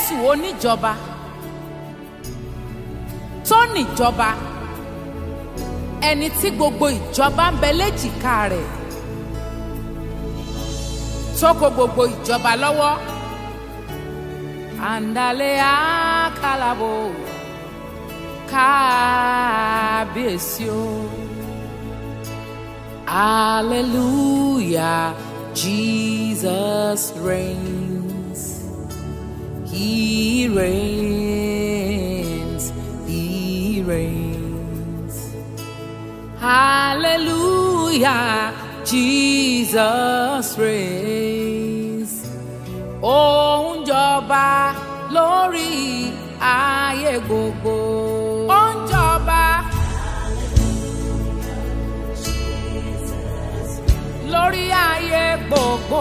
jésù oníjọba tó níjọba ẹni tí gbogbo ìjọba ń bẹ léjìká rẹ̀ tó kó gbogbo ìjọba lọ́wọ́ àǹdálẹ́ àkàlàbò kábíyèsí o hallelujah jesus reigns he reigns he reigns hallelujah jesus reigns ó ń jọba lórí ayé gbogbo. ó ń jọba lórí ayé gbogbo.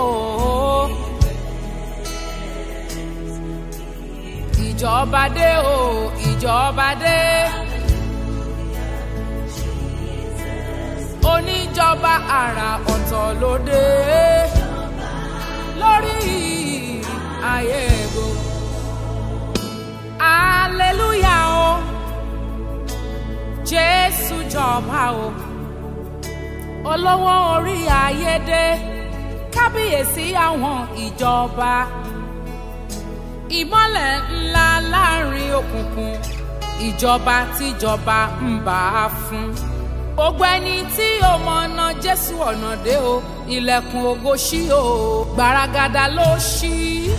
ìjọba dé o ìjọba dé. oníjọba àrà ọ̀tọ̀ ló dé lórí ayé gbogbo. hallelujah o jésù jọba o olówó orí ayé dé kábíyèsí àwọn ìjọba ìmọ́lẹ̀ ńlá láàrin òkùnkùn ìjọba tíjọba ń bá a fún gbogbo ẹni tí ó mọ̀nà jésù ọ̀nà dé o ilẹ̀kùn ògo ṣí o gbaragada ló ṣí.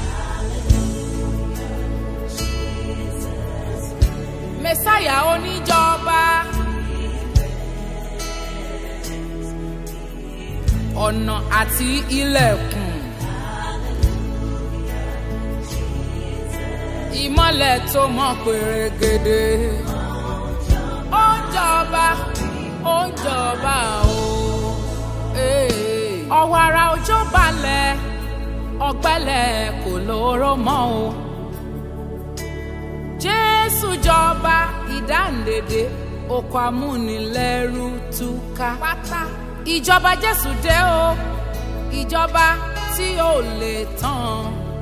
mẹ́sáyà oníjọba ọ̀nà àti ilẹ̀kùn ìmọ́lẹ̀ tó mọ́ pèrègèdè ó ń jọba ó ń jọba o. ọ̀wọ̀ ara òjò balẹ̀ ọ̀gbẹ́lẹ̀ kò lóró mọ́ o. jésù jọba ìdáǹdèdè oko amúnilẹ́rú túká. pátá ìjọba jésù dé o ìjọba tí ò lè tán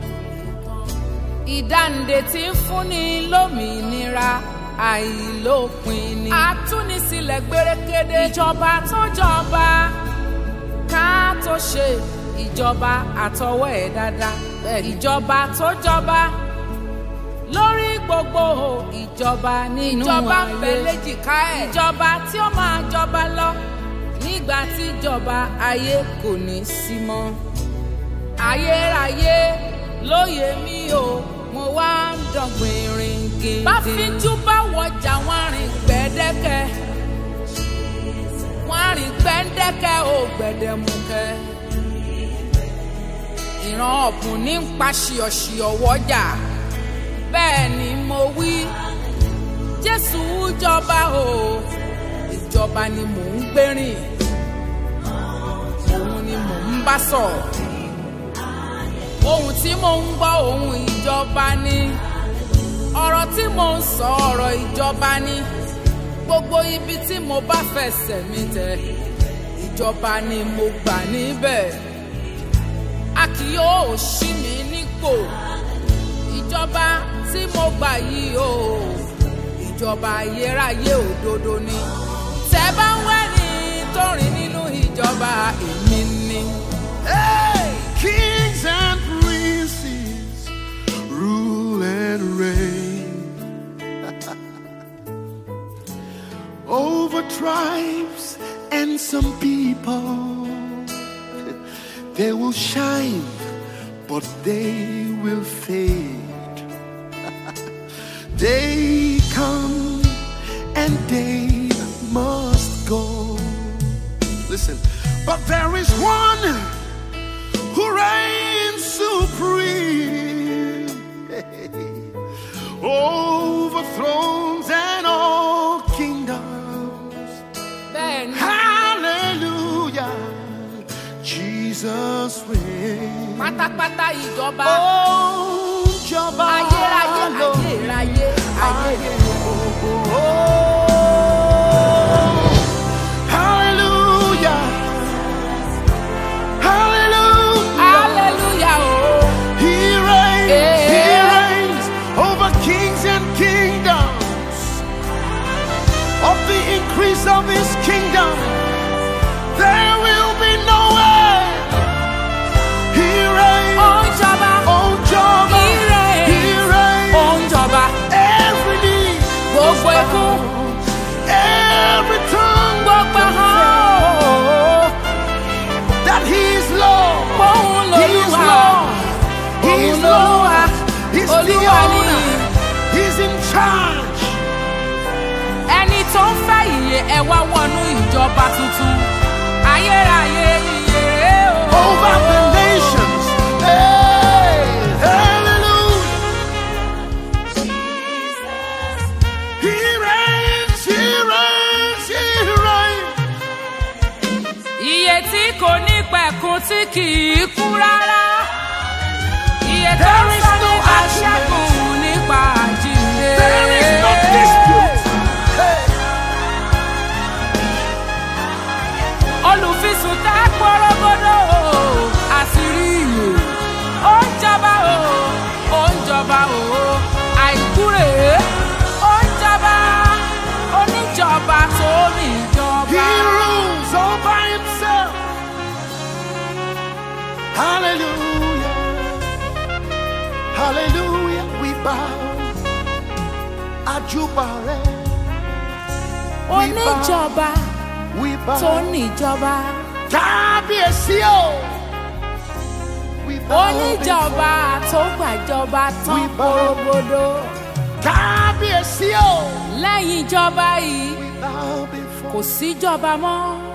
ìdáǹdè tí ń fúnni lómìnira àìlópin ni. àtúnisílẹ̀ gbérékéde. ìjọba tó jọba ká tó ṣe ìjọba àtọwọ́ ẹ̀ dáadáa. ìjọba tó jọba lórí gbogbo ìjọba nínú ayé. ìjọba ń bẹ léjìká ẹ̀. ìjọba tí ó máa jọba lọ nígbà tí ìjọba ayé kò ní sí mọ́. ayérayé lóye mi o mo wá ń dọ̀gbìn rìn gèdè. bá fíjú bá wọjà wọn rìn gbẹ́dẹ́kẹ́ wọn rìn gbẹ́dẹ́kẹ́ ò gbẹ̀dẹ̀mukẹ́. ìran ọ̀bùn ní ń pa ṣìọ̀ṣìọ̀ wọ́jà bẹ́ẹ̀ ni mo wí jésù jọba o ìjọba ni mò ń gbérìn òun ni mò ń bá sọ̀rọ̀ ohun tí mò ń gbọ́ ohun ìjọba ni ọ̀rọ̀ tí mò ń sọ ọ̀rọ̀ ìjọba ni gbogbo ibi tí mo bá fẹsẹ̀ mi tẹ ìjọba ni mo gbà níbẹ̀ a kì yóò ṣí mi nípò ìjọba tí mo gbà yìí o ìjọba ayérayé òdodo ni tẹ bá ń wẹ́ni tó rìn nínú ìjọba èmi ni. Hey, kings and princes rule and reign over tribes and some people. They will shine, but they will fade. they come and they must go. Listen, but there is one who reigns supreme over thrones and all kingdoms. bẹ́ẹ̀ ni Hallelujah, Jesus reigns. pátápátá ìjọba Oh, Jọba ayérayé lọ. ayérayé ayé Hallelujah, Hallelujah. hallelujah o He reigns, He Yeah. reigns, He's in charge. ẹni tó ń fẹ́ ìyè ẹ wá wọnú ìjọba tuntun ayérayé ìyè o. over the nations. Hey, hallelujah. He reigns, he reigns, he reigns. Iye tí kò ní pẹ̀kun tí kì í kú rárá. Iye tó ń There is sọ no nípa argument. ṣẹ́gun nípa àjíǹde. There is no dispute. Hey, Olùfisùn tá pọ́rọ́gọ́dọ̀ o, àṣírí ìyè. Ó ń jọba o, ó ń jọba o, àìkú rèé. Ó ń jọba, oníjọba tó ní ìjọba. he rules all by himself. Hallelujah. Hallelujah. We bow. Ajubare. Oníjọba We bow. tó níjọba. Kábíyèsí o. We bow oníjọba tó gbàjọba tán We bow. korogodo before- Kábíyèsí o. lẹ́yìn ìjọba yìí We bow before. kò síjọba mọ́